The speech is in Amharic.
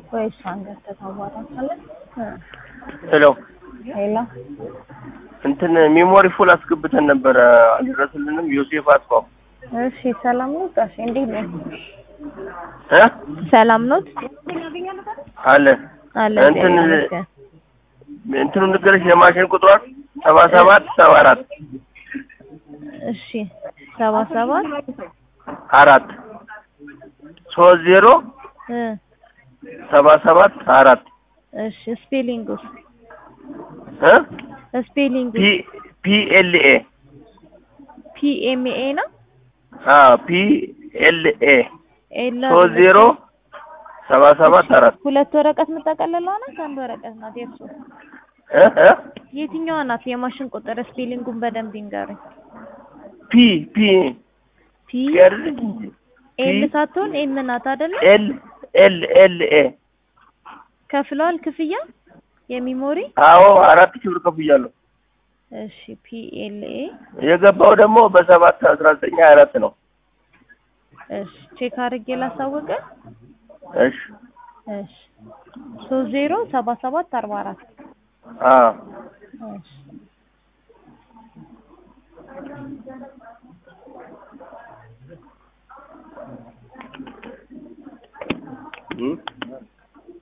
ወይ እሷን ገብተህ ታዋራታለህ። ሄሎ ሄሎ እንትን ሜሞሪ ፉል አስገብተን ነበረ አልደረስልንም። ዮሴፍ አጥፋው እሺ፣ ሰላም ነው ጋሽ? እንዴት ነው? እ ሰላም ነው አለ አለ እንትን እግዚአብሔር ይመስገን። እንትኑ ንገረሽ የማሽን ቁጥሯን ሰባ ሰባት ሰባ አራት እሺ ሰባ ሰባት አራት ሶስት ዜሮ እ ሰባ ሰባት አራት እሺ ስፔሊንግ ውስጥ እ ስፔሊንግ ፒ ፒ ኤል ኤ ፒ ኤም ኤ ነው አ ፒ ኤል ኤ ኤል ሶስት ዜሮ ሰባ ሰባት አራት ሁለት ወረቀት የምጠቀልለው ናት አንድ ወረቀት ናት የእርሱ እ እ የትኛዋ ናት የማሽን ቁጥር ስፔሊንጉን በደንብ ይንገሩኝ ፒ ፒ ፒ ያርልኝ ኤል ሳትሆን ኤም ናት አይደለ ኤል ኤል ኤል ኤ ከፍለዋል ክፍያ የሚሞሪ አዎ አራት ሺህ ብር ከፍያለሁ። እሺ ፒ ኤል ኤ የገባው ደግሞ በሰባት አስራ ዘጠኝ ሀያ አራት ነው። እሺ ቼክ አድርጌ ላሳወቀ እሺ እሺ ሶስት ዜሮ ሰባ ሰባት አርባ አራት አ እሺ